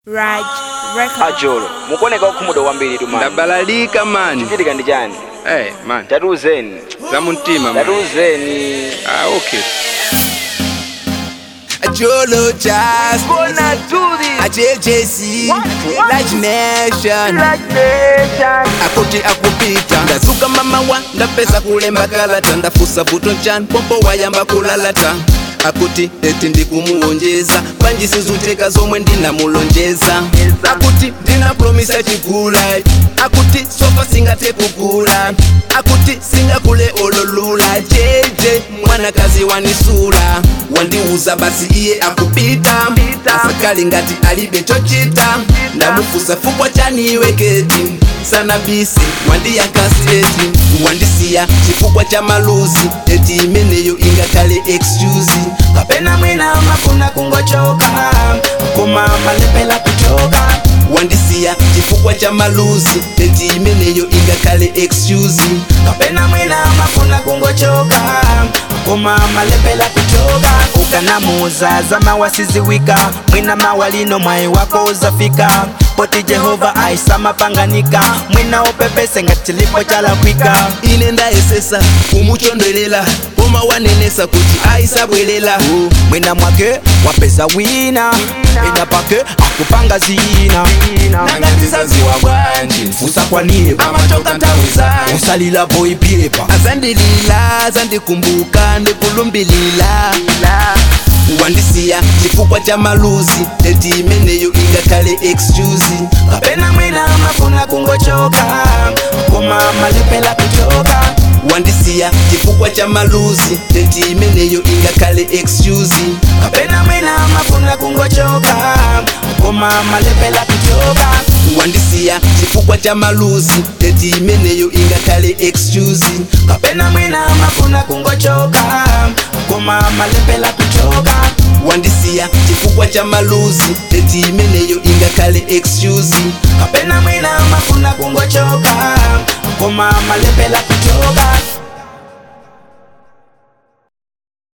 Raj Records. ajolo mukuoneka okhumuda kwambiri tu mani ndabalalika mani chitika ndi chani hey, mani tatiuzeni za mumtima mani tatiuzeni ah, okay Jolo Jazz, gonna do this a JJC, Large Nation, akuti akupita ndazuka mama wa ndapeza kulemba kalata ndafusa vuto nchani pompo wayamba kulalata akuti eti ndikumuwonjeza panji sizuteka zomwe ndinamulonjeza akuti ndina promisa chikula akuti sofa singate kukula akuti singakule ololula jeje mwanakazi wanisula wandiuza basi iye akupita asakali ngati alibe chochita ndamufusa fukwa chaniweketi sana bisi wandiyakaseti wandisiya chifukwa cha maluzi eti imeneyo ingakale excuse kapena mwina mafuna kungochoka koma malepela kuchoka wandisiya chifukwa cha maluzi eti imeneyo ingakale excuse kapena mwina mafuna kungochoka koma malepela kuchoka ukanamuza zama wasiziwika mwina mawalino mwai wako uzafika poti jehova aisamapanganika mwina upepese ngatilipo chalakwika ine ndayesesa kumuchondelela koma wanenesa kuti aisabwelela mwina mwake wapeza wina ina pake akupanga zina nangatizaziwa bwanji fusa kwaniye amachoka ntawiza usalila voipipa azandilila azandikumbuka ndikulumbilila wandisiya chifukwa cha maluzi eti imeneyo ingakale excuse kapena mwina mafuna kungochoka koma malepela kuchoka wandisiya chifukwa cha maluzi eti imeneyo ingakale excuse kapena mwina mafuna kungochoka koma malepela kuchoka wandisiya chifukwa cha maluzi eti imeneyo ingakale excuse kapena mwina mafuna kungochoka koma malepela kuchoka wandisiya chifukwa cha maluzi eti imeneyo ingakale excuse kapena mwina mafuna kungochoka koma malepela kuchoka